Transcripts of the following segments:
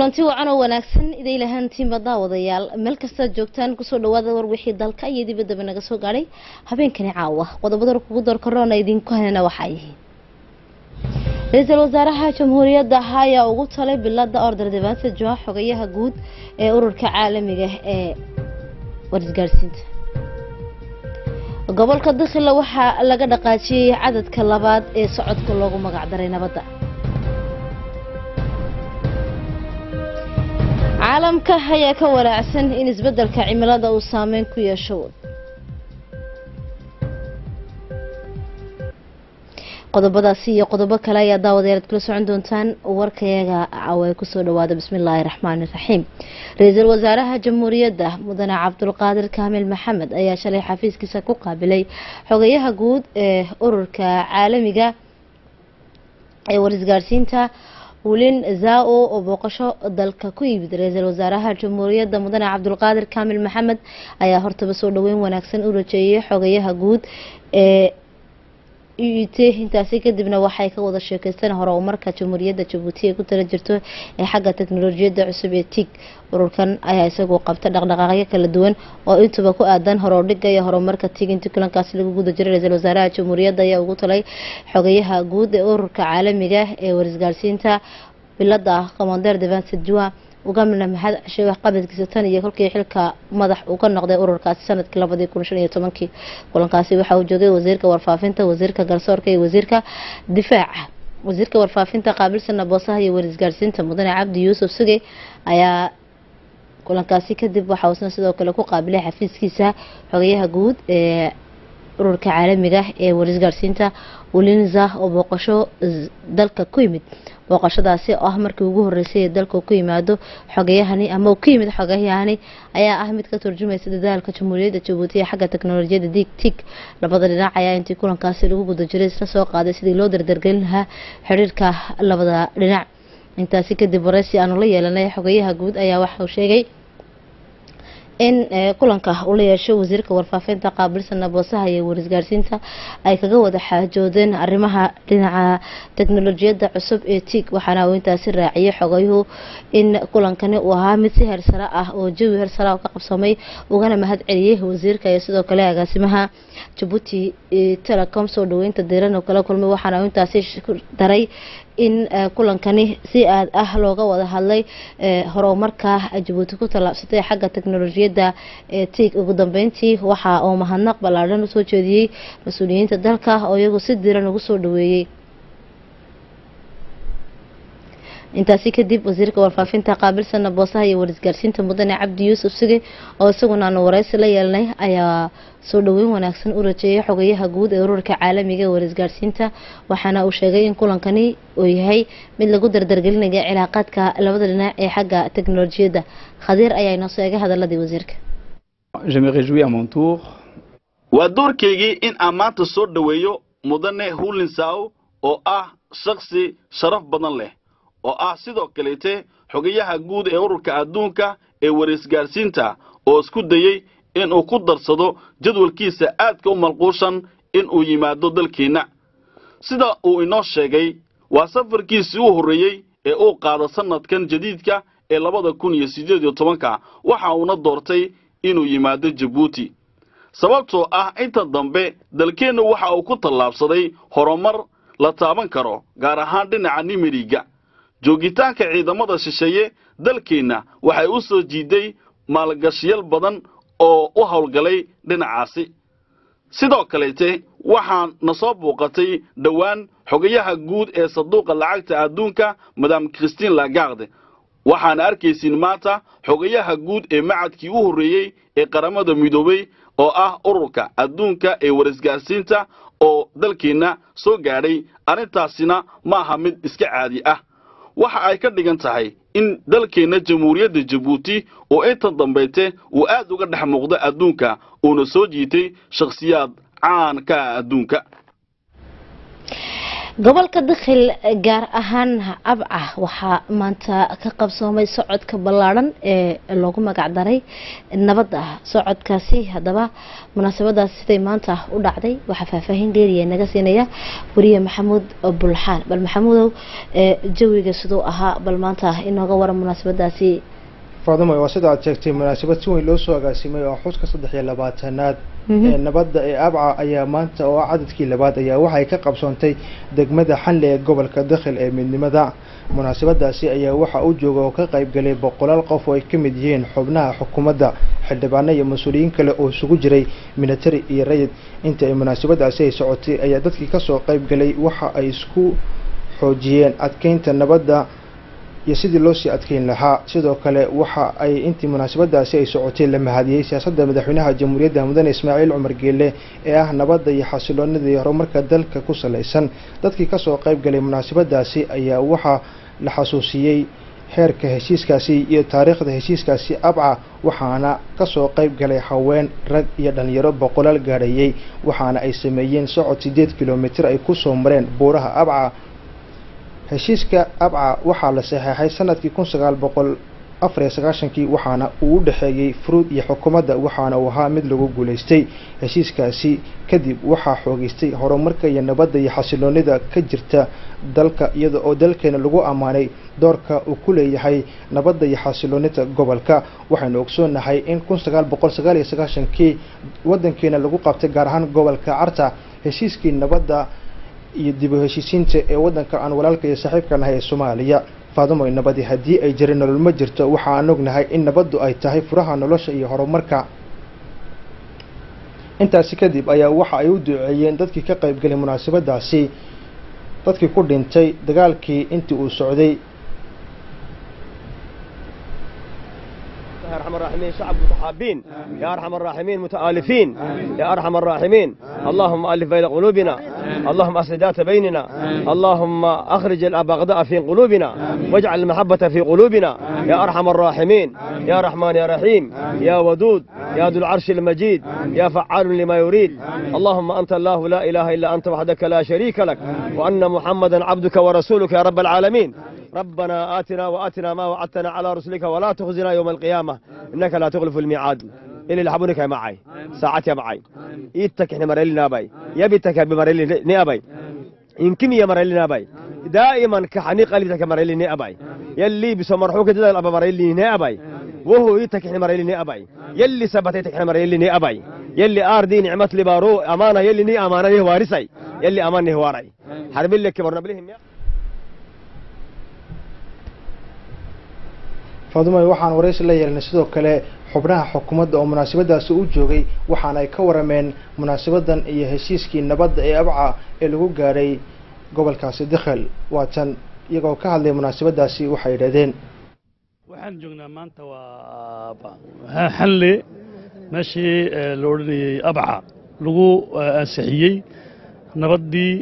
kulanti wacan oo wanaagsan iday lahaantiinba daawadayaal meel kastaad joogtaan kusoo dhawaada war wixii dalka iyo dibaddaba naga soo gaadhay habeenkani caawa qodobada kugu doorkaroona idinku hanana waxaa yihiin ra-iisul wasaaraha jamhuuriyadda ayaa ugu talay bilada order devansa joa xogayaha guud ee ururka caalamiga ee warisgaadhsiinta gobolka dakhila waxaa laga dhaqaajiyey cadadka labaad ee socodka loogu magacdaray nabadda caalamka ayaa ka walaacsan in isbeddelka cimilada uu saameyn ku yeesho qodobadaasi iyo qodobo kale ayaa daawadayaad kula socon doontaan warkayaga caawa kusoo dhawaada bismillaahi raxmaani raxiim ra-iisul wasaaraha jamhuuriyadda mudane cabdulqaadir kaamil maxamed ayaa shalay xafiiskiisa ku qaabilay xogayaha guud ee ururka caalamiga ee warisgaadhsiinta wulin zao oo booqasho dalka ku yimid ra-iisul wasaaraha jamhuuriyadda mudane cabdulqaadir kaamil maxamed ayaa hortaba soo dhaweyn wanaagsan u rajeeyay xogayaha guud ee uut intaasi kadibna waxay ka wada sheekeysteen horumarka jamhuuriyadda jabuuti ay ku tala jirto ee xagga teknolojiyadda cusub ee tig ururkan ayaa isagoo qabta dhaqdhaqaaqyo kala duwan oo intuba ku aadan horordhiga iyo horumarka tig intii kulankaasi lagu guda jiray ra-iisul wasaaraha jamhuuriyadda ayaa ugu talay xogayaha guud ee ururka caalamiga ee warisgaadhsiinta bilada commander devanse jua ugamina maxad ceshay waxqabadkiisa tan iyo kolkii xilka madax uu ka noqday ururkaasi sanadkii labadii kun shan iyo tobankii kulankaasi waxaa uu joogay wasiirka warfaafinta wasiirka garsoorka iyo wasiirka difaaca wasiirka warfaafinta qaabilsana boosaha iyo warisgaadhsiinta mudane cabdi yuusuf suge ayaa kulankaasi kadib waxa uusna sidoo kale ku qaabilay xafiiskiisa xogayaha guud ee ururka caalamiga ee warisgaadhsiinta ulinza oo booqasho dalka ku yimid booqashadaasi oo ah markii ugu horeysay ee dalka ku yimaado xogayahani ama ku yimid xogayahani ayaa ah mid ka turjumaysa dadaalka jamhuuriyadda jabuuti ee xagga teknolojiyadda dig tig labada dhinac ayaa intii kulankaasi lagu guda jiray isla soo qaaday sidii loo dardargelin lahaa xiriirka labada dhinac intaasi kadib wareysi aanu la yeelanay xogayaha guud ayaa waxauu sheegay in kulanka uu la yeesho wasiirka warfaafinta qaabilsana boosaha iyo warisgaadhsiinta ay kaga wada xaajoodeen arrimaha dhinaca teknolojiyadda cusub ee tig waxaana uu intaasi raaciyay xogayuhu in kulankani uu ahaa mid si hersare ah oo jawi hersare ka qabsamay ugana mahad celiyey wasiirka iyo sidoo kale agaasimaha jabuuti telecom soo dhaweynta diiran oo kala kulmay waxaana uu intaasi daray in kulankani si aad ah looga wada hadlay horumarka jabuuti ku tallaabsatay xagga teknolojiyadda ee tig ugu dambeyntii waxa uu mahadnaq ballaadhan usoo jeediyey mas-uuliyiinta dalka oo iyagu si diiran ugu soo dhaweeyey intaasi kadib wasiirka warfaafinta qaabilsana boosaha iyo warisgaadhsiinta mudane cabdi yuusuf suge oo isaguna aanu wareysi la yeelnay ayaa soo dhaweyn wanaagsan u rajeeyay xogayaha guud ee ururka caalamiga ee warisgaadhsiinta waxaana uu sheegay in kulankani uu yahay mid lagu dardargelinaya cilaaqaadka labada dhinac ee xagga teknolojiyadda khadiir ayaa inoo soo eegay hadaladii wasiirka waa doorkaygii in aan maanta soo dhoweeyo mudane hulinsaw oo ah shakhsi sharaf badan leh oo ah sidoo kaleete xogayaha guud ee ururka adduunka ee warisgaadhsiinta oo isku dayey inuu ku darsado jadwalkiisa aadka u malquushan inuu yimaado dalkeenna sida uu inoo sheegay waa safarkiisii u horreeyey ee uu qaado sannadkan jadiidka ee labada kun iyo siddeed iyo tobanka waxa uuna doortay inuu yimaado jabuuti sababtoo ah inta dambe dalkeennu waxa uu ku tallaabsaday horumar la taaban karo gaar ahaan dhinaca nimeriga joogitaanka ciidamada shisheeye dalkeenna waxay u soo jiiday maalgashiyal badan oo u howlgalay dhinacaasi sidoo kaleete waxaan na soo buuqatay dhowaan xogayaha guud ee sanduuqa lacagta adduunka madam christine lagarde waxaana arkaysiin maanta xogayaha guud ee macadkii u horreeyey ee qaramada midoobey oo ah ururka adduunka ee warisgaadhsiinta oo dalkeenna soo gaadhay arrintaasina ma aha mid iska caadi ah waxa ay ka dhigan tahay in dalkeenna jamhuuriyadda jabuuti oo inta dambayte uu aad uga dhex muuqda adduunka uuna soo jiitay shakhsiyaad caan ka ah adduunka gobolka dakhil gaar ahaan abca waxaa maanta ka qabsoomay socodka ballaadhan ee loogu magac daray nabadda socodkaasi haddaba munaasabadaas siday maanta u dhacday waxaa faahfaahin dheeriya naga siinaya wariye maxamuud bulxaan bal maxamuudow jawiga siduu ahaa bal maanta inooga waran munaasabadaasi faadimo waa sida aad sheegtay munaasabad si weyn loo soo agaasimay oo xuska saddex iyo labaatanaad ee nabadda ee abca ayaa maanta oo ah cadadkii labaad ayaa waxay ka qabsoontay degmada xanle ee gobolka dakhil ee midnimada munaasabadaasi ayaa waxaa u jooga oo ka qaybgalay boqolaal qof oo ay ka mid yihiin xubnaha xukuumadda xildhibaano iyo mas-uuliyiin kale oo isugu jiray military iyo rayid inta ay munaasabadaasi ay socotay ayaa dadkii kasoo qaybgalay waxa ay isku xoojiyeen adkeynta nabadda iyo sidii loo sii adkeyn lahaa sidoo kale waxa ay intii munaasabadaasi ay socotay la mahadiyey siyaasadda madaxweynaha jamhuuriyadda mudane ismaaciil cumar geele ee ah nabadda iyo xasiloonida iyo horumarka dalka ku salaysan dadkii kasoo qayb galay munaasabadaasi ayaa waxaa la xasuusiyey heerka heshiiskaasi iyo taariikhda heshiiskaasi abca waxaana kasoo qayb galay haween rag iyo dhalinyaro boqolaal gaadhayey waxaana ay sameeyeen socod siddeed kilomitir ay kusoo mareen buuraha abca heshiiska abca waxaa la saxeexay sanadkii kun sagaal boqol afar iyo sagaashankii waxaana uu u dhexeeyey furuud iyo xukuumadda waxaana uu ahaa mid lagu guulaystay heshiiskaasi kadib waxaa xoogeystay horumarka iyo nabadda iyo xasiloonida ka jirta dalka iyada oo dalkeena lagu ammaanay doorka uu ku leeyahay nabadda iyo xasiloonida gobolka waxaynu ogsoonahay in kun sagaal boqol sagaal iyo sagaashankii waddankeena lagu qabtay gaar ahaan gobolka carta heshiiskii nabadda iyo dib u heshiisiinta ee waddanka aan walaalka iyo saaxiibka nahay ee soomaaliya faadimoy nabadi haddii ay jirin nolol ma jirto waxa aan ognahay in nabaddu ay tahay furaha nolosha iyo horumarka intaasi kadib ayaa waxa ay u duceeyeen dadkii ka qaybgalay munaasabadaasi dadkii ku dhintay dagaalkii intii uu socday يا ارحم الراحمين شعب متحابين يا ارحم الراحمين متآلفين يا ارحم الراحمين اللهم الف بين قلوبنا اللهم اصلح ذات بيننا اللهم اخرج الابغضاء في قلوبنا واجعل المحبه في قلوبنا يا ارحم الراحمين يا رحمن يا رحيم يا ودود يا ذو العرش المجيد يا فعال لما يريد اللهم انت الله لا اله الا انت وحدك لا شريك لك وان محمدا عبدك ورسولك يا رب العالمين ربنا آتنا وآتنا ما وعدتنا على رسلك ولا تخزنا يوم القيامة إنك لا تخلف الميعاد إلي لحبونك يا معي ساعات يا معي إيتك إحنا مريلي نابي يبيتك بمريلي نابي يمكن يا مريلي نابي دائما كحني قلبتك مريلي نابي يلي بسمرحوك تدل أبا مريلي نابي وهو إيتك إحنا مريلي نابي يلي سبتيتك إحنا مريلي نابي يلي آردي نعمت لبارو أمانة يلي ني أمانة ني وارسي يلي أمان واري حرب لك كبرنا بلهم يا faadumay waxaan waraysi la yeelnay sidoo kale xubnaha xukuumadda oo munaasabadaasi u joogay waxaana ay ka warameen munaasabadan iyo heshiiskii nabadda ee abca ee lagu gaadhay gobolkaasi dakhel waatan iyagoo ka hadlay munaasabadaasi waxay yidhahdeen waxaan joognaa maanta waa xanle meeshii la odhanayey abca lagu ansixiyey nabaddii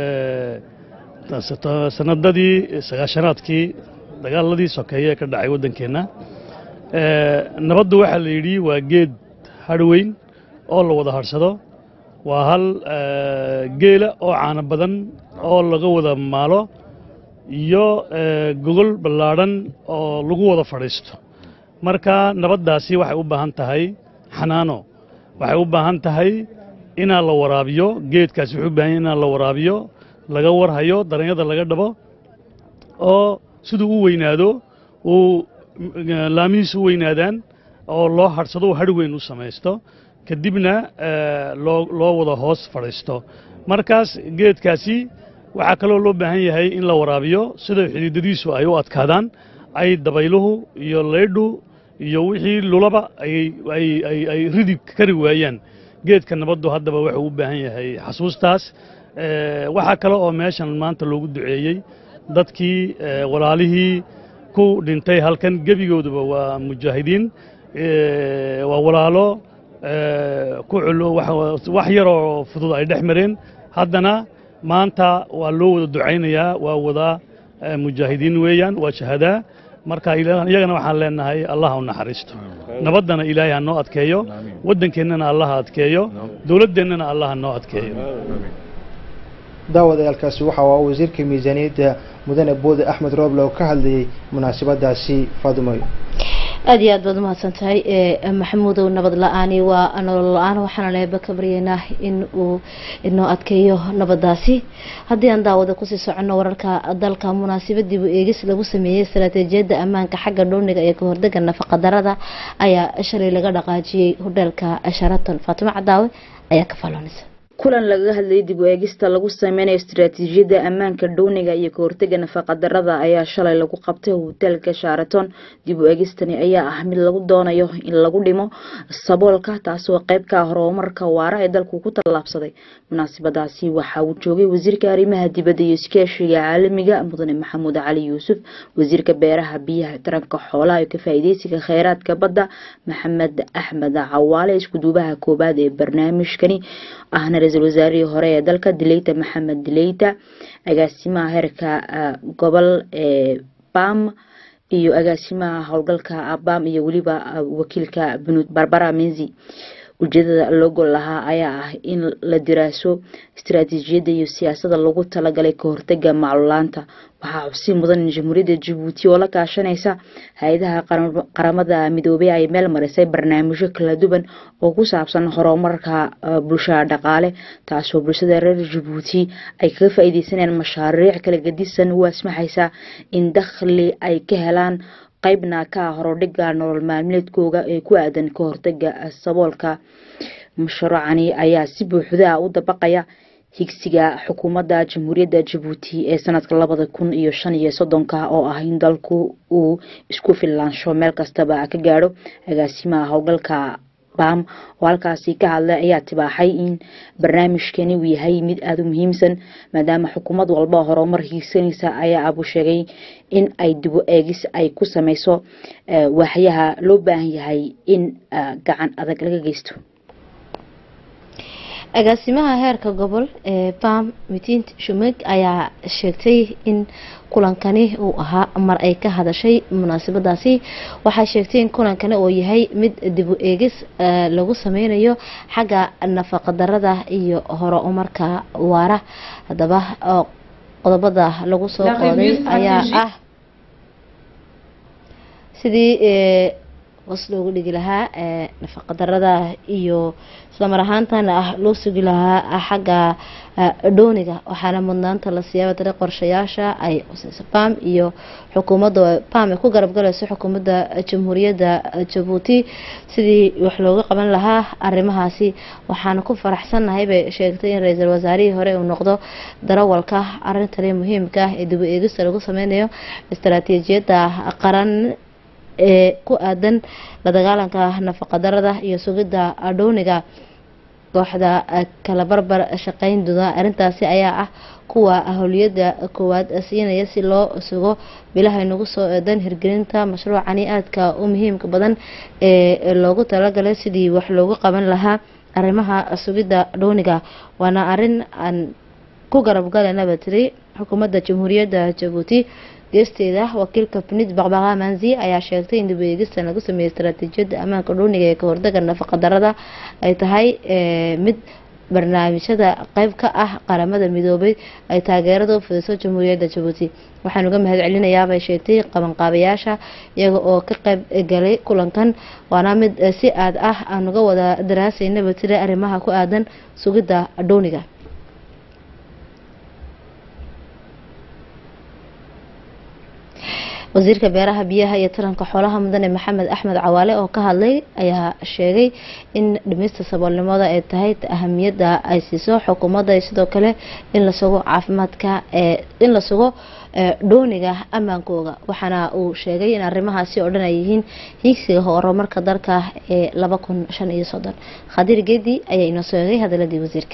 sanadadii sagaashanaadkii dagaaladii sokeeye ee ka dhacay waddankeenna nabaddu waxaa la yidhi waa geed hadhweyn oo la wada hadhsado waa hal geela oo caano badan oo laga wada maalo iyo gogol ballaadhan oo lagu wada fadhiisto marka nabaddaasi waxay u baahan tahay xanaano waxay u baahan tahay inaa la waraabiyo geedkaasi wuxuu u baahan yahay inaa la waraabiyo laga warhayo daranyada laga dhabo oo siduu u weynaado uu laamihiisu u weynaadaan oo loo hadhsado uu hadh weyn u samaysto kadibna loo loo wada hoos fadhiisto markaas geedkaasi waxaa kaloo loo baahan yahay in la waraabiyo sida xidiidadiisu ay u adkaadaan ay dabayluhu iyo leydhu iyo wixii lulaba ay ridi kari waayaan geedka nabaddu haddaba wuxuu u baahan yahay xasuustaas waxaa kale oo meeshan maanta loogu duceeyey dadkii walaalihii ku dhintay halkan gebigooduba waa mujaahidiin waa walaalo ku wax yaroo fudud ay dhex mareen haddana maanta waa loo wada ducaynayaa waa wada mujaahidiin weeyaan waa shahadaa marka iyagana waxaan leenahay allah u naxariisto nabaddana ilaahay ha noo adkeeyo waddankeennana allah ha adkeeyo dowladdeennana allah ha noo adkeeyo daawadayaalkaasi waxa uu wasiirka miisaaniyadda mudane boode axmed rooble oo ka hadlayay munaasabadaasi faadumayo aada iyo aad baad umahadsan tahay maxamuudow nabad la-aani waa nolol la-aan waxaana leeba ka baryaynaa in uu inoo adkeeyo nabadaasi haddii aan daawada kusii soconno wararka dalka munaasabadiibu eegis lagu sameeyey istaraatiijiyadda ammaanka xagga dhowniga ee kahordega nafaqadarada ayaa shalay laga dhaqaajiyey hodheelka sharaton faatimo cadaawe ayaa ka faloonaysa kulan lagaga hadlayay dib u eegista lagu sameynayo istaraatiijiyadda ammaanka dhowniga iyo kahortega nafaqadarada ayaa shalay lagu qabtay hoteelka sharaton dib u eegistani ayaa ah mid lagu doonayo in lagu dhimo saboolka taasoo qeyb ka ah horumarka waara ee dalku ku tallaabsaday munaasabadaasi waxa uu joogay wasiirka arrimaha dibadda iyo iskaashiga caalamiga mudane maxamuud cali yuusuf wasiirka beeraha biyaha taranka xoolaha iyo ka faa-ideysiga kheyraadka badda maxamed axmed cawaale iskuduubaha koobaad ee barnaamijkani ahna ra-iisul wasaarihii hore ee dalka dileyta maxamed dileyta agaasimaha heerka gobol ee bam iyo agaasimaha howlgalka bam iyo weliba wakiilka bunud barbara menzi ujeedada loo gol lahaa ayaa ah in la diraaso istaraatiijiyadda iyo siyaasada lagu talagalay kahortega maclulaanta waxaa xusi mudan in jamhuuriyadda jabuuti oo la kaashanaysa hay-adaha qaramada midoobey ay meel marisay barnaamijyo kala duwan oo ku saabsan horumarka bulshada dhaqaale taasoo bulshada reer jabuuti ay kaga faa-ideysanayaan mashaariic kala gadisan u asmaxaysa in dakhli ay ka helaan qaybna ka horodhiga nolol maalmeedkooga ee ku aadan ka hortaga saboolka mashruucani ayaa si buuxda u dabaqaya higsiga xukuumadda jamhuuriyadda jabuuti ee sanadka labada kun iyo shan iyo soddonka oo ah in dalku uu isku filaansho meel kastaba ka gaadho agaasimaha howlgalka bam oo halkaasi ka hadlay ayaa tibaaxay in barnaamijkani uu yahay mid aada u muhiimsan maadaama xukuumad walba horumar hiigsanaysa ayaa abu sheegay in ay dibu eegis ay ku sameyso waaxyaha loo baahan yahay in gacan adag laga geysto agaasimaha heerka gobol ee bam mitint shumeg ayaa sheegtay in kulankani uu ahaa mar ay ka hadashay munaasabadaasi waxay sheegtay in kulankani uu yahay mid dibu eegis lagu sameynayo xagga nafaqadarada iyo horumarka waara haddaba qodobada lagu soo qooday ayaa ah sidii hoos loogu dhigi lahaa nafaqadarada iyo islamar ahaantana ah loo sugi lahaa xagga dhooniga waxaana mudnaanta la siyaaba dare qorshayaasha ay quseyso bam iyo xukuumadda bam ay ku garab galayso xukuumadda jamhuuriyadda jabuuti sidii wax looga qaban lahaa arrimahaasi waxaana ku faraxsannahay bay sheegtay in ra-iisul wasaarihii hore uu noqdo darawalka arintani muhiimka ah ee dib u eegista lagu sameynayo istaraatiijiyadda qaran ee ku aadan la dagaalanka nafaqadarada iyo sugidda dhowniga kooxda kala barbar shaqeyn doona arrintaasi ayaa ah kuwa howliyada koowaad siinaya si loo sugo bilaha nagu soo eedan hirgelinta mashruucani aadka u muhiimka badan ee loogu talagalay sidii wax loogu qaban lahaa arrimaha sugidda dhowniga waana arrin aan ku garab galanaba tiri xukuumadda jamhuuriyadda jabuuti geesteeda wakiilka pinid baqbaqa manzi ayaa sheegtay in dib eegistan lagu sameeyey istaraatiijiyadda ammaanka dhowniga ee kahordaga nafaqadarada ay tahay mid barnaamijyada qeyb ka ah qaramada midoobay ay taageerada u fidiso jamhuuriyadda jabuuti waxaan uga mahad celinayaa bay sheegtay qabanqaabayaasha iyaga oo ka qeyb galay kulankan waana mid si aad ah aan uga wada daraasaynaba tiri arrimaha ku aadan sugidda dhowniga wasiirka beeraha biyaha iyo taranka xoolaha mudane maxamed axmed cawaale oo ka hadlay ayaa sheegay in dhimista saboolnimada ay tahay ahamiyadda ay siiso xukuumadda iyo sidoo kale in la sugo caafimaadka in la sugo dhooniga ammaankooga waxaana uu sheegay in arrimahaasi oo dhan ay yihiin hiigsiga horumarka dalka ee laba kun shan iyo soddon khadiir geedi ayaa inoo sheegay hadaladii wasiirka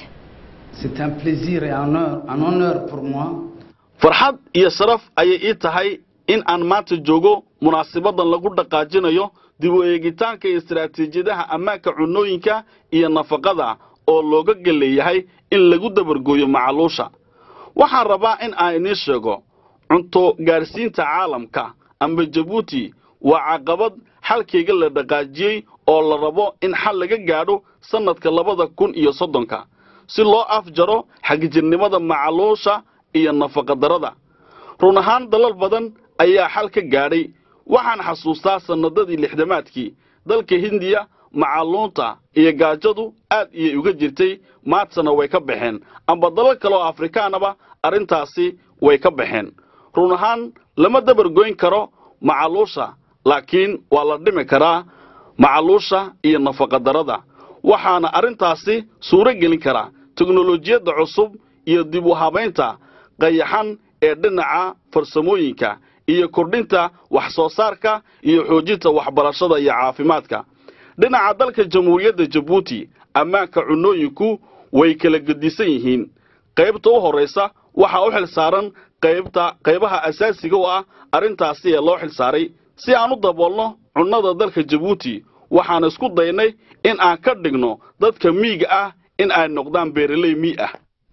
farxad iyo sharaf ayay ii tahay in aan maanta joogo munaasabadan lagu dhaqaajinayo dib u eegitaanka istaraatiijiyadaha ammaanka cunnooyinka iyo nafaqada oo looga geleeyahay in lagu dabargooyo macaluusha waxaan rabaa in aan idiin sheego cunto gaadhsiinta caalamka amba jabuuti waa caqabad xalkayga la dhaqaajiyey oo la rabo in xal laga gaadho sannadka labada kun iyo soddonka si loo afjaro xagjirnimada macaluusha iyo nafaqadarrada run ahaan dalal badan ayaa xal ka gaadhay waxaan xasuustaa sannadadii lixdamaadkii dalka hindiya macaluunta iyo gaajadu aad iyay uga jirtay maadsana way ka baxeen amba dalal kale oo afrikaanaba arrintaasi way ka baxeen run ahaan lama dabargoyn karo macaluusha laakiin waa la dhimi karaa macaluusha iyo nafaqadarrada waxaana arrintaasi suuro gelin karaa teknolojiyadda cusub iyo dib u habaynta qayaxan ee dhinaca farsamooyinka iyo kordhinta wax soo saarka iyo xoojinta waxbarashada iyo caafimaadka dhinaca dalka jamhuuriyadda jabuuti ammaanka cunnooyinku way kala gedisan yihiin qaybta u horraysa waxaa u xil saaran qaybta qaybaha asaasiga u ah arrintaasi ee loo xil saaray si aan u daboolno cunnada dalka jabuuti waxaan isku daynay in aan ka dhigno dadka miiga ah in ay noqdaan beeraley mii ah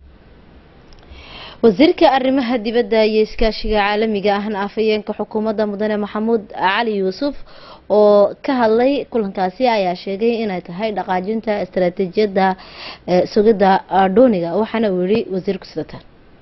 wasiirka arrimaha dibadda iyo iskaashiga caalamiga ahna afhayeenka xukuumadda mudane maxamuud cali yuusuf oo ka hadlay kulankaasi ayaa sheegay inay tahay dhaqaajinta istaraatiijiyadda sugidda dhooniga waxaana uu yihi wasiirku sidatan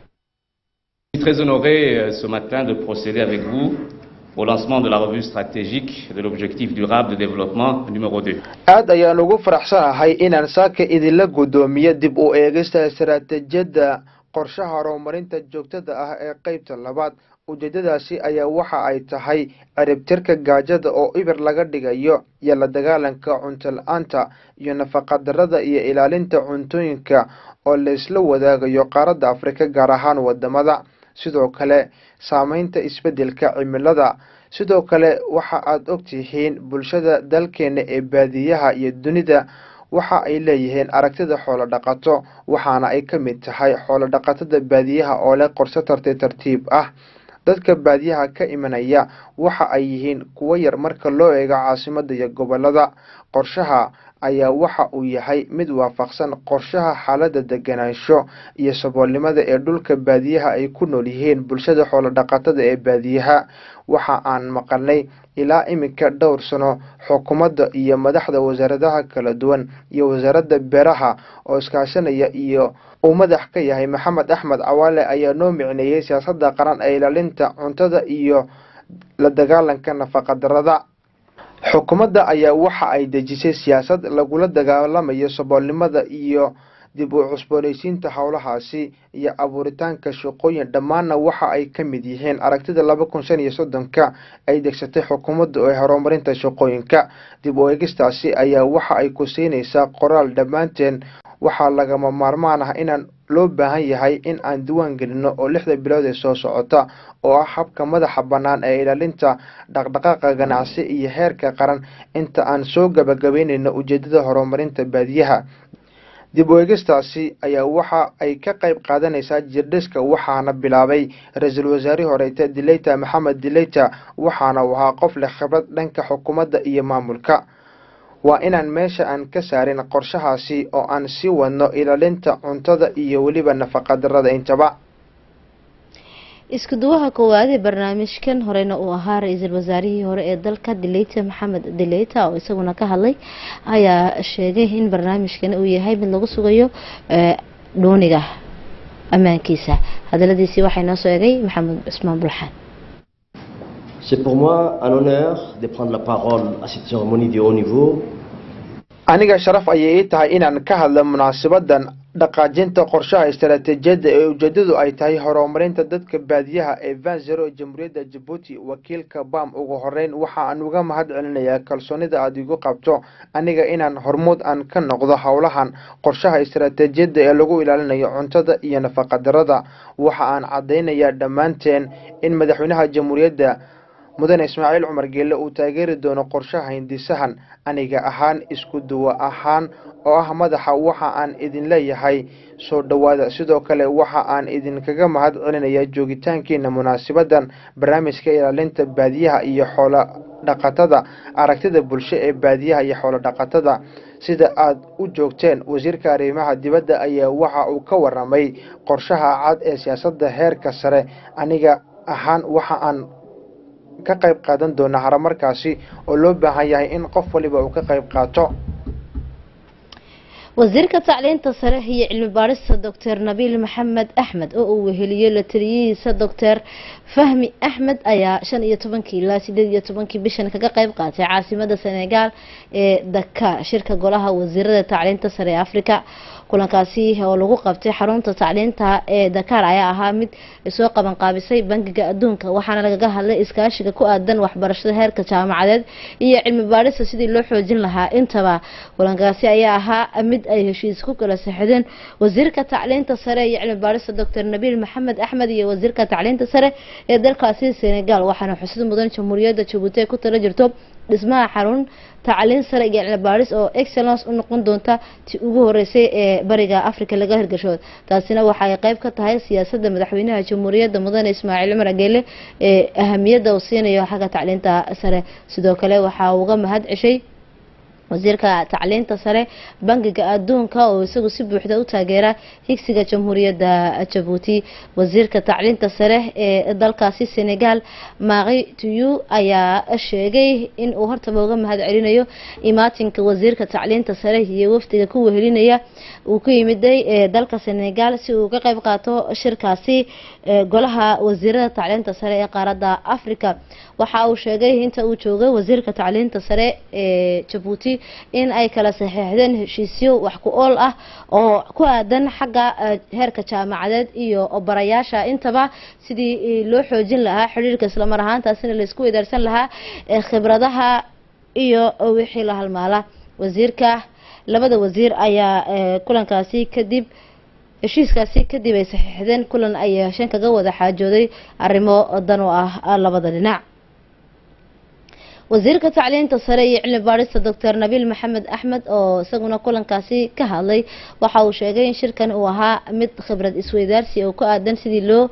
Je suis très honoré euh, ce matin de procéder avec vous au lancement de la revue stratégique de l'objectif durable de développement numéro 2. aad ayaan ugu faraxsanahay inaan saaka idinla guddoomiyo dib u eegista istaraatiijiyadda qorshaha horumarinta joogtada ah ee qeybta labaad ujeedadaasi ayaa waxa ay tahay ciribtirka gaajada oo ibir laga dhigayo iyo la dagaalanka cunto la-aanta iyo nafaqadarrada iyo ilaalinta cuntooyinka oo laysla wadaagayo qaaradda afrika gaar ahaan wadamada sidoo kale saameynta isbeddelka cimilada sidoo kale waxa aada ogtihiin bulshada dalkeena ee baadiyaha iyo dunida waxa ay leeyihiin aragtida xoolo dhaqato waxaana ay ka mid tahay xoolo dhaqatada baadiyaha oo leh qorse tartiib tartiib ah dadka baadiyaha ka imanaya waxa ay yihiin kuwo yar marka loo eego caasimada iyo gobolada qorshaha ayaa waxa uu yahay mid waafaqsan qorshaha xaalada deganaansho iyo saboolnimada ee dhulka baadiyaha ay ku nool yihiin bulshada xoolo dhaqatada ee baadiyaha waxa aan maqalnay ilaa iminka dhowr sano xukuumadda iyo madaxda wasaaradaha kala duwan iyo wasaaradda beeraha oo iskaashanaya iyo uu madax ka yahay maxamed axmed cawaale ayaa noo micneeyey siyaasadda qaran ee ilaalinta cuntada iyo la dagaalanka nafaqadarrada xukuumadda ayaa waxa ay dejisay siyaasad lagula dagaalamayo saboolnimada iyo dib u cusboonaysiinta howlahaasi iyo abuuritaanka shaqooyin dhammaanna waxa ay ka mid yihiin aragtida laba kun shan iyo soddonka ay degsatay xukuumadda ee horumarinta shaqooyinka dib u eegistaasi ayaa waxa ay ku siinaysaa qoraal dhammaanteen waxaa lagama maarmaan ah inaan loo baahan yahay in aan diwaan gelino oo lixda bilood ee soo socota oo ah habka madaxa bannaan ee ilaalinta dhaqdhaqaaqa ganacsi iyo heerka qaran inta aan soo gabagabeynayno ujeedada horumarinta baadiyaha dib u eegistaasi ayaa waxa ay ka qayb qaadanaysaa jirdhiska waxaana bilaabay ra-iisul wasaarihii horeeta dileyta maxamed dileyta waxaana uu ahaa qof leh khibrad dhanka xukuumadda iyo maamulka waa inaan meesha aan ka saarin qorshahaasi oo aan sii wadno ilaalinta cuntada iyo weliba nafaqadarrada intaba isku duwaha koowaad ee barnaamijkan horeyna uu ahaa ra-iisul wasaarihii hore ee dalka dileyta maxamed dileyta oo isaguna ka hadlay ayaa sheegay in barnaamijkan uu yahay mid lagu sugayo dhuuniga ammaankiisa hadaladiisii waxaa inoo soo egay maxamed cusmaan bulxaan C'est pour moi un honneur de prendre la parole à cette cérémonie de haut niveau. aniga sharaf ayay ii tahay inaan ka hadlo munaasabadan dhaqaajinta qorshaha istaraatiijiyadda ee ujeedadu ay tahay horumarinta dadka baadiyaha ee van zero ee jamhuuriyadda jabuuti wakiilka bam ugu horeyn waxa aan uga mahad celinayaa kalsoonida aada igu qabto aniga inaan hormuud aan ka noqdo howlahan qorshaha istaraatiijiyadda ee lagu ilaalinayo cuntada iyo nafaqadarrada waxa aan caddaynayaa dhammaanteen in madaxweynaha jamhuuriyadda mudane ismaaciil cumar geelle uu taageeri doono qorshaha hindisahan aniga ahaan isku duwa ahaan oo ah madaxa waxa aan idin leeyahay soo dhowaada sidoo kale waxa aan idinkaga mahad celinaya joogitaankiina munaasibadan barnaamijka ilaalinta baadiyaha iyo xoolo dhaqatada aragtida bulsho ee baadiyaha iyo xoolo dhaqatada sida aad u joogteen wasiirka arrimaha dibadda ayaa waxa uu ka waramay qorshaha cad ee siyaasadda heerka sare aniga ahaan waxa aan ka qayb qaadan doona horumarkaasi oo loo baahan yahay in qof waliba uu ka qayb qaato wasiirka tacliinta sare iyo cilmi baadhista doctor nabiil maxamed axmed oo uu weheliyo la taliyihiisa doctor fahmi axmed ayaa shan iyo tobankii ilaa sideed iyo tobankii bishan kaga qeyb qaatay caasimada senegal ee dakar shirka golaha wasiirada tacliinta sare ee africa kulankaasi oo lagu qabtay xarunta tacliinta ee dakar ayaa ahaa mid soo qaban qaabisay bangiga adduunka waxaana lagaga hadlay iskaashiga ku aadan waxbarashada heerka jaamacadeed iyo cilmi baadhista sidii loo xoojin lahaa intaba kulankaasi ayaa ahaa mid ay heshiis ku kala saxideen wasiirka tacliinta sare iyo cilmi baadhista doctor nabiil maxamed axmed iyo wasiirka tacliinta sare ee dalkaasi senegal waxaana xusid mudan jamhuuriyadda jabuuti ay ku tala jirto dhismaha xarun tacliin sare iyo cilmi baadhis oo excellence u noqon doonta ti ugu horeysay ee bariga africa laga hirgasho taasina waxay qeyb ka tahay siyaasadda madaxweynaha jamhuuriyadda mudane ismaaciil cumar ageele ee ahamiyadda uu siinayo xagga tacliinta sare sidoo kale waxaa uga mahad ceshay wasiirka tacliinta sare bangiga adduunka oo isagu si buuxda u taageera higsiga jamhuuriyadda jabuuti wasiirka tacliinta sare ee dalkaasi senegal maqi tuyu ayaa sheegay in uu hortaba uga mahad celinayo imaatinka wasiirka tacliinta sare iyo wafdiga ku wehelinaya uu ku yimiday ee dalka senegal si uu uga qeyb qaato shirkaasi golaha wasiirada tacliinta sare ee qaaradda africa waxa uu sheegay inta uu joogay wasiirka tacliinta sare ee jabuuti in ay kala saxeixdeen heshiisyo wax ku ool ah oo ku aadan xagga heerka jaamacadeed iyo barayaasha intaba sidii loo xoojin lahaa xidhiirka islamar ahaantaasina laisku weydaarsan lahaa khibradaha iyo wixii la halmaala wasiirka labada wasiir ayaa kulankaasi kadib heshiiskaasi kadib ay saxiixdeen kulan ay yeesheen kaga wada xaajooday arrimo dan u ah labada dhinac wasiirka tacliinta sare iyo cilmi baadhista doctor nabiil maxamed axmed oo isaguna kulankaasi ka hadlay waxa uu sheegay in shirkan uu ahaa mid khibrad isweydaarsi oo ku aadan sidii loo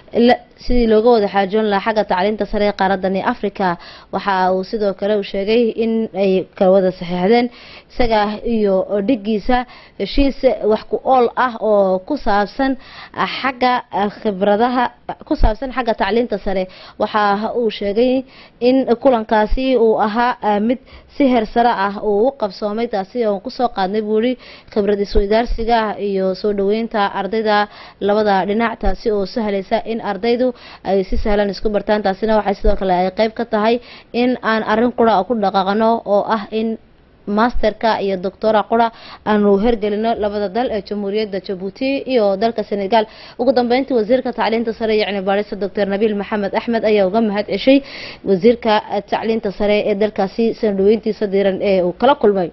sidii looga wada xaajoon lahaa xagga tacliinta sare ee qaaradani africa waxa uu sidoo kale uu sheegay in ay kala wada saxiixdeen isaga iyo dhigiisa heshiis wax ku ool ah oo ku saabsan xagga khibradaha ku saabsan xagga tacliinta sare waxa uu sheegay in kulankaasi uu ahaa mid si heer sare ah uu u qabsoomay taasi oon kusoo qaadnay buuri khibrad isweydaarsiga iyo soo dhaweynta ardayda labada dhinac taasi oo sahlaysa in ardaydu ay si sahlan isku bartaan taasina waxay sidoo kale ay qeyb ka tahay in aan arrin qura ku dhaqaaqno oo ah in masterka iyo doctora qura aanu hergelino labada dal ee jamhuuriyadda jabuuti iyo dalka senegal ugu dambeyntii wasiirka tacliinta sare iyo cilmi baadhista doctor nabiil maxamed axmed ayaa uga mahad ceshay wasiirka tacliinta sare ee dalkaasi soo dhaweyntiisa diiran ee uu kala kulmay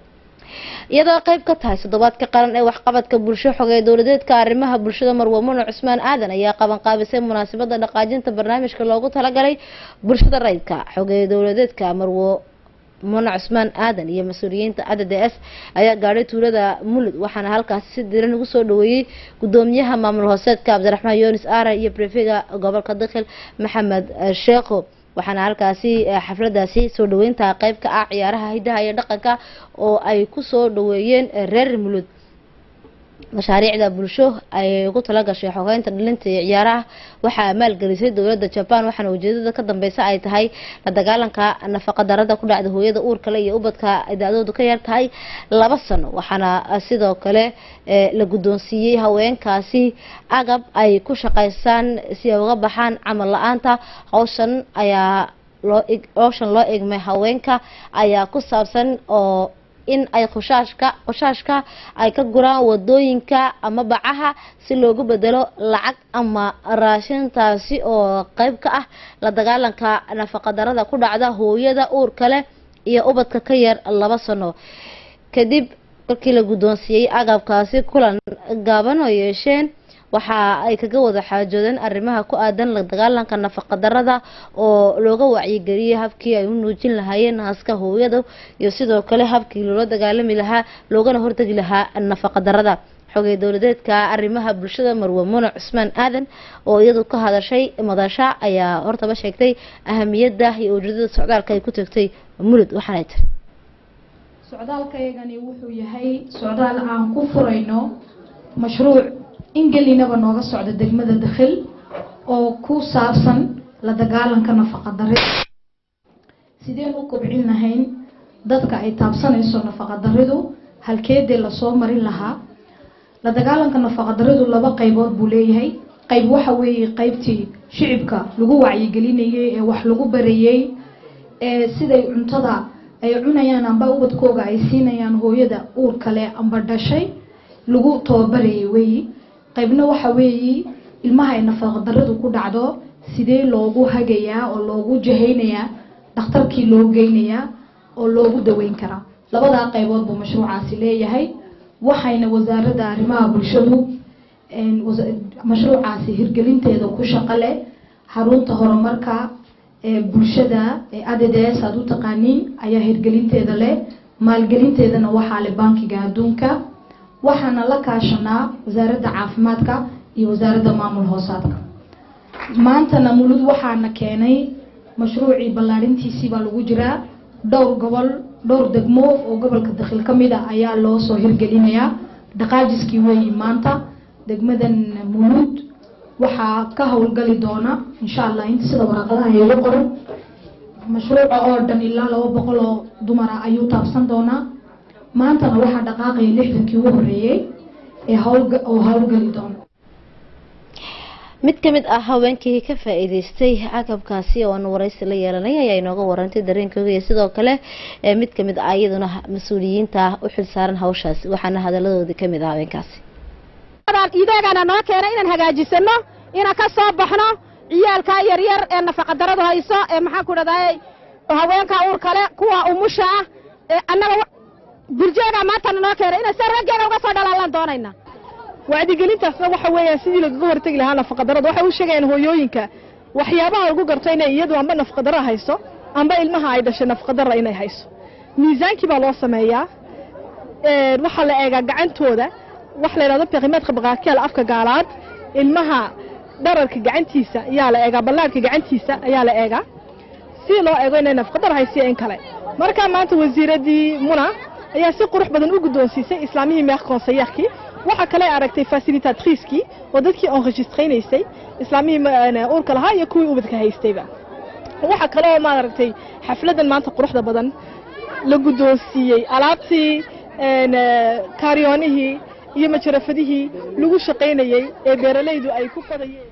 iyadoo qeyb ka tahay toddobaadka qaran ee waxqabadka bulsho xogee dowladeedka arrimaha bulshada marwamuno cusmaan aadan ayaa qaban qaabisay munaasabada dhaqaajinta barnaamijka loogu talagalay bulshada rayidka xogee dowladeedka marwo muna cusmaan aadan iyo mas-uuliyiinta a d d s ayaa gaadhay tuulada mulud waxaana halkaasi si diran ugu soo dhaweeyey gudoomiyaha maamul hooseedka cabdiraxmaan yunis aara iyo brefega gobolka dakhil maxamed sheekho waxaana halkaasi xafladaasi soo dhaweynta qeyb ka ah ciyaaraha hidaha iyo dhaqanka oo ay kusoo dhaweeyeen reer mulud mashaariicda bulsho ay ugu talagashay xogeynta dhalinta iyo ciyaaraha waxaa maalgelisay dowladda jaban waxaana ujeedada ka dambeysa ay tahay la dagaalanka nafaqa darada ku dhacda hooyada uurkale iyo ubadka da-doodu ka yar tahay laba sano waxaana sidoo kale la guddoonsiiyey haweenkaasi agab ay ku shaqeysaan si ay uga baxaan camal la-aanta hawshan ayaa loo hawshan loo egmay haweenka ayaa ku saabsan oo in ay khushaashka khushaashka ay ka guraan wadooyinka ama bacaha si loogu bedelo lacag ama raashintaasi oo qeyb ka ah la dagaalanka nafaqadarada ku dhacda hooyada uurka leh iyo ubadka ka yar laba sano kadib markii la guddoonsiiyey agabkaasi kulan gaaban oo yeesheen waxa ay kaga wada xaajoodeen arrimaha ku aadan la dagaalanka nafaqadarada oo looga wacyigeliyey habkii ay u nuujin lahaayeen naaska hooyada iyo sidoo kale habkii loola dagaalami lahaa loogana hortegi lahaa nafaqadarada xogey dowladeedka arrimaha bulshada marwe muna cusmaan aadan oo iyadu ka hadashay madasha ayaa hortaba sheegtay ahamiyadda iyo ujeedada socdaalka ay ku tagtay mulud waxaanay tiri socdaalkaygani wuxuu yahay socdaal aan ku furayno mashruuc ingelinaba nooga socda degmada dakhil oo ku saabsan la dagaalanka nafaqa darida sideen u kobcin lahayn dadka ay taabsanayso nafaqa daridu halkeedee lasoo marin lahaa la dagaalanka nafaqadaradu laba qaybood buu leeyahay qayb waxa weeye qaybtii shicibka lagu wacyigelinayay ee wax lagu barayey ee siday cuntada ay cunayaan amba ubadkooga ay siinayaan hooyada uur kale amba dhashay lagu tababarayay weeyi qaybna waxa weeyi ilmaha ay nafaqadaradu ku dhacdo sidee loogu hagayaa oo loogu jahaynayaa dhakhtarkii loo geynayaa oo loogu daweyn karaa labadaa qaybood buu mashruucaasi leeyahay waxayna wasaaradda arrimaha bulshadu mashruucaasi hirgelinteeda ku shaqo leh xarunta horumarka ee bulshada ee adds aad u taqaaniin ayaa hirgelinteeda leh maalgelinteedana waxaa leh bankiga adduunka waxaana la kaashanaa wasaaradda caafimaadka iyo wasaaradda maamul hoosaadka maantana mulud waxaana keenay mashruucii ballaarintiisii baa lagu jiraa dhowr gobol dhowr degmo oo gobolka dakhil ka mid a ayaa loo soo hirgelinayaa dhaqaajiskii weeyi maanta degmadan mulud waxaa ka howlgali doona insha allah inta sida waraaqadaha iiga qoran mashruuca oo dhan ilaa laba boqol oo dumara ayuu taabsan doonaa maantana waxaa dhaqaaqaya lixdankii ugu horeeyey ee howlga oo howlgali doona mid ka mid ah haweenkii ka faa-iideystay caqabkaasi oo aan waraysi la yeelanay ayaa inooga warantay dareenkooga iyo sidoo kale ee mid kamid ah iyaduna mas-uuliyiinta u xilsaaran hawshaasi waxaana hadaladoodii kamid ah haweenkaasi idaagana noo keenay inaan hagaajisano inaan ka soo baxno ciyaalkaa yaryar ee nafaqadaradu hayso ee maxaan ku dhahday haweenkaa uur kale kuwa umusha ah ee annaga burjeegaa maantana noo keenay inaan sida raggeega uga soo dhalaalaan doonayna wacdigelintaasna waxa weeyaan sidii lagaga hortegi lahaa nafaqadarada waxay u sheegayaan hooyooyinka waxyaabaha lagu garto inay iyadu amba nafaqadaro hayso amba ilmaha ay dhashay nafaqadara inay hayso miisaankii baa loo sameeyaa waxaa la eegaa gacantooda waxa la yidhahdo beqimaadka baqaakiyaal afka gaalaad ilmaha dhararka gacantiisa ayaa la eegaa ballaarhka gacantiisa ayaa la eegaa si loo eego inay nafaqadar haysiyo in kale markaa maanta wasiiraddii muna ayaa si qurux badan u guddoonsiisay islaamihii meeq konseyeerkii waxaa kale aragtay fasilitatriiskii oo dadkii enregistraynaysay islaamihii uurka lahaa iyo kuwii ubadka haystayba waxaa kale oo maaragtay xafladan maanta quruxda badan la guddoonsiiyey alaabtii kaaryoonihii iyo majarafadihii lagu shaqaynayey ee beeralaydu ay ku qodayeen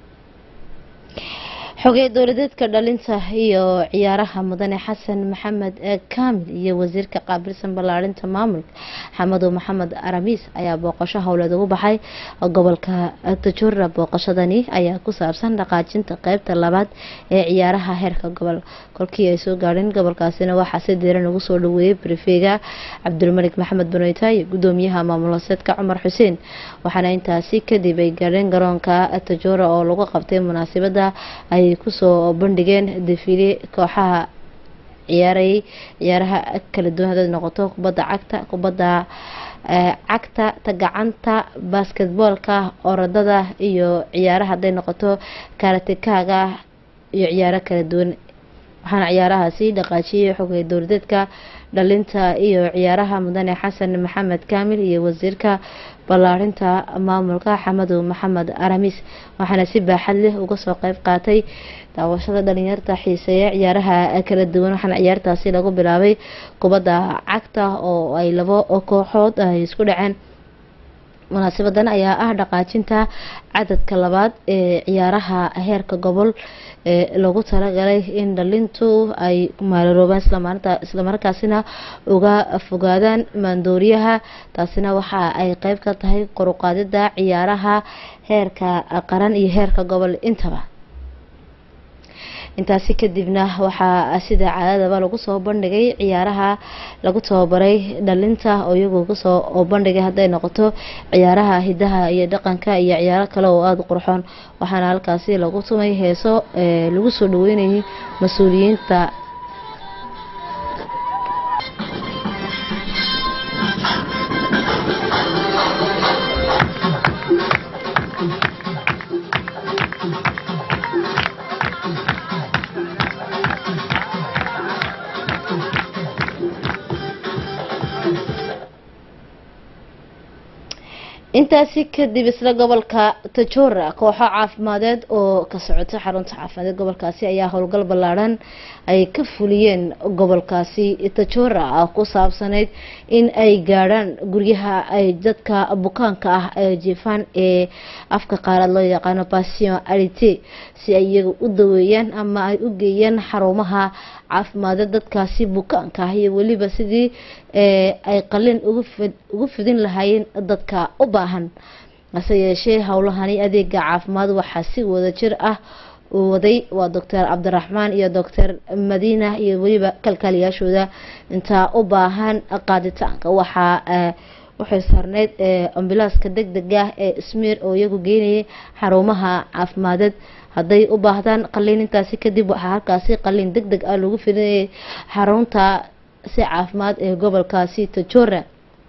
xogey dowladeedka dhalinta iyo ciyaaraha mudane xasan maxamed kaamil iyo wasiirka qaabilsan ballaarinta maamulka xamadow maxamed aramiis ayaa booqasho howleed ugu baxay gobolka tajura booqashadani ayaa ku saabsan dhaqaajinta qeybta labaad ee ciyaaraha heerka gobol kolkii ay soo gaadheen gobolkaasina waxaa si diiran ugu soo dhaweeyey brifega cabdulmalik maxamed banoyta iyo gudoomiyaha maamul hooseedka cumar xuseen waxaana intaasi kadib ay gaadheen garoonka tajura oo lagu qabtay munaasabada ay kusoo bandhigeen defiile kooxaha ciyaarayay ciyaaraha kala duwan hadaad noqoto kubadda cagta kubadda cagta tagacanta basketboolka orodada iyo ciyaaraha hadday noqoto karatikaaga iyo ciyaaro kala duwan waxaana ciyaarahaasi dhaqaajiyay xogay dowladeedka dhalinta iyo ciyaaraha mudane xasan maxamed kaamil iyo wasiirka ballaarinta maamulka xamadow maxamed aramis waxaana si baaxad leh uga soo qeyb qaatay daawashada dhalinyarta xiiseeya ciyaaraha kala duwan waxaana ciyaartaasi lagu bilaabay kubadda cagta oo ay labo kooxood ay isku dhaceen munaasabadan ayaa ah dhaqaajinta cadadka labaad ee ciyaaraha heerka gobol ee lagu talagalay in dhalintu ay maalaroobaan islamarkaasina uga fogaadaan maandooriyaha taasina waxa ay qeyb ka tahay qoruqaadida ciyaaraha heerka qaran iyo heerka gobol intaba intaasi kadibna waxaa sida caadadaba lagu soo bandhigay ciyaaraha lagu tababaray dhalinta oo iyagu kusoo bandhigay hadday noqoto ciyaaraha hidaha iyo dhaqanka iyo ciyaaro kale oo aada u qurxoon waxaana halkaasi lagu tumay heeso lagu soo dhaweynayay mas-uuliyiinta intaasi kadib isla gobolka tajora kooxo caafimadeed oo ka socota xarunta caafimadeed gobolkaasi ayaa howlgal ballaadhan ay ka fuliyeen gobolkaasi tajora ah ku saabsanayd in ay gaadhaan guryaha ay dadka bukaanka ah ee jiifaan ee afka qaarad loo yaqaano passion arite si ay iyaga u daweeyaan ama ay u geeyaan xarumaha caafimadeed dadkaasi bukaanka ah iyo weliba sidii ay qalin ugu fidin lahaayeen dadka u baahan hase yeeshee howlahani adeega caafimaad waxaa si wada jir ah waday waa doctor cabdiraxmaan iyo doctor madiina iyo weliba kalkaaliyaashooda intaa u baahan qaaditaanka waxaa waxay saarneyd ambilaaska deg deg ah ee smiir oo iyagu geynayay xarumaha caafimadeed hadday u baahdaan qaliin intaasi kadib waxaa halkaasi qaliin deg deg ah lagu fidinayay xarunta si caafimaad ee gobolkaasi tajora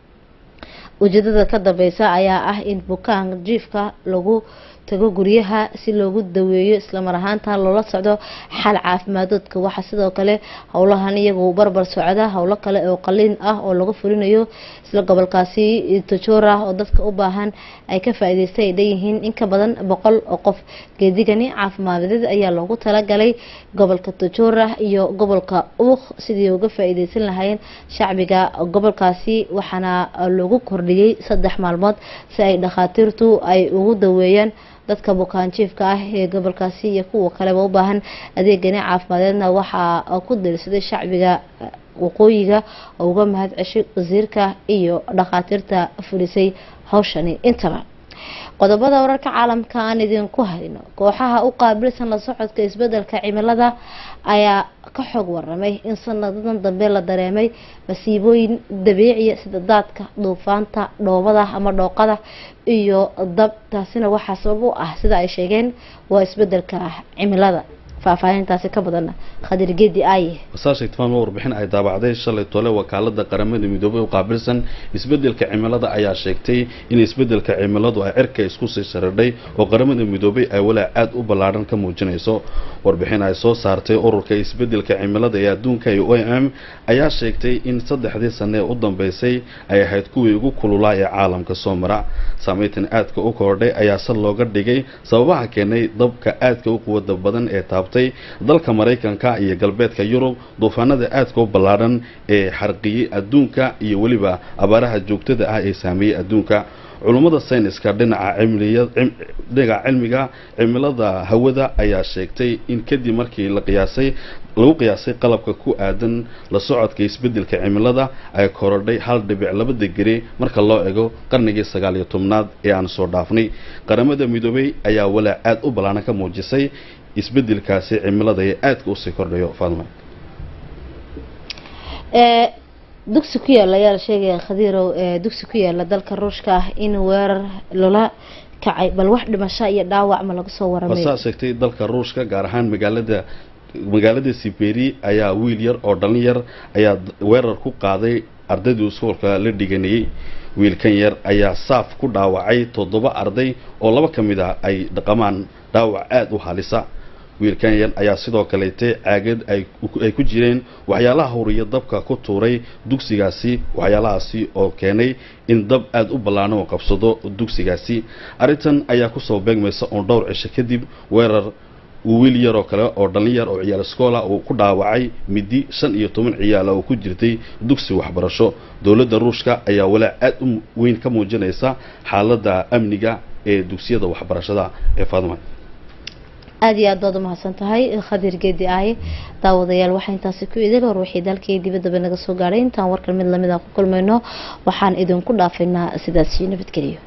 ujeedada ka dambeysa ayaa ah in bukaan jiifka lagu tago guryaha si loogu daweeyo islamar ahaanta loola socdo xal caafimaadooodka waxaa sidoo kale howlahan iyagu barbar socda howlo kale oo qaliin ah oo lagu fulinayo isla gobolkaasi tajora oo dadka u baahan ay ka faa-iideystay ay dhanyihiin in ka badan boqol oo qof geedigani caafimaadadeed ayaa loogu talagalay gobolka tajora iyo gobolka uuk sidii uga faa-iideysan lahaayeen shacbiga gobolkaasi waxaana lagu kordhiyey saddex maalmood si ay dhakhaatiirtu ay ugu daweeyaan dadka bukaanjiifka ah ee gobolkaasi iyo kuwa kaleba u baahan adeegani caafimadeedna waxaa ku dirsaday shacbiga waqooyiga oo uga mahad ceshay wasiirka iyo dhakhaatiirta fulisay hawshani intaba qodobada wararka caalamka aan idinku hayno kooxaha u qaabilsan la socodka isbedelka cimilada ayaa ka xog waramay in sanadadan dambe la dareemay masiibooyin dabiiciya sida daadka duufaanta dhoobada ama dhooqada iyo dab taasina waxaa sabab u ah sida ay sheegeen waa isbedelka cimilada faahfaahintaasi ka badan khadir geedi aaye wasaashigtmaan waa warbixin ay daabacday shalay tole wakaalada qaramada midoobay u qaabilsan isbedelka cimilada ayaa sheegtay in isbedelka cimiladu ay cirka isku sii saradhay oo qaramada midoobay ay walaac aad u ballaadhan ka muujinayso warbixin ay soo saartay ururka isbedelka cimilada ee adduunka ee o m ayaa sheegtay in saddexdii sane ee u dambeysay ay ahayd kuwii ugu kululaa ee caalamka soo mara saameyntan aadka u kordhay ayaa sal looga dhigay sababaha keenay dabka aadka u quwada badan ee taabtay dalka maraykanka iyo galbeedka yurub duufaanada aadka u ballaadhan ee xarqiyey adduunka iyo weliba abaaraha joogtada ah ee saameeyey adduunka culummada sayniska dhinaca dhinaca cilmiga cimilada hawada ayaa sheegtay in kadib markii la qiyaasay lagu qiyaasay qalabka ku aadan la socodka isbedelka cimilada ay korodhay hal dhibic laba degere marka loo ego qarnigii sagaal iyo tobnaad ee aan soo dhaafnay qaramada midoobay ayaa walaac aad u ballaanan ka muujisay isbedelkaasi cimilada ee aadka usii kordhayo faadma dugsi ku yaala ayaa la sheegaya khadiirow dugsi ku yaala dalka ruushka ah in weerar loola kacay bal wax dhimasho iyo dhaawac ma laga soo waramay wasaa sheegtay dalka ruushka gaar ahaan magaalada magaalada siberi ayaa wiil yar oo dhalin yar ayaa weerar ku qaaday ardaydii iskoolka la dhiganayay wiilkan yar ayaa saaf ku dhaawacay toddoba arday oo laba ka mid ah ay dhaqamaan dhaawac aada u halisa wiilkan yar ayaa sidoo kaleete caagad ay ku jireen waxyaalaha huriya dabka ku tuuray dugsigaasi waxyaalahaasi oo keenay in dab aada u ballaano oo qabsado dugsigaasi arrintan ayaa kusoo beegmaysa oon dhowr cisho kadib weerar wiil yaroo kale oo dhallin yar oo ciyaal iskoola uu ku dhaawacay midi shan iyo toban ciyaala oo ku jirtay dugsi waxbarasho dowladda ruushka ayaa walaac aad u weyn ka muujinaysa xaaladda amniga ee dugsiyada waxbarashada ee faadma aada iyo aad baad umahadsan tahay khadir geedi aaye daawadayaal waxaa intaasi ku idil hor wixii dalkii dibadaba naga soo gaadhay intaan warkan mid lamid a ku kulmayno waxaan idinku dhaafaynaa sidaasi nabadgeliyo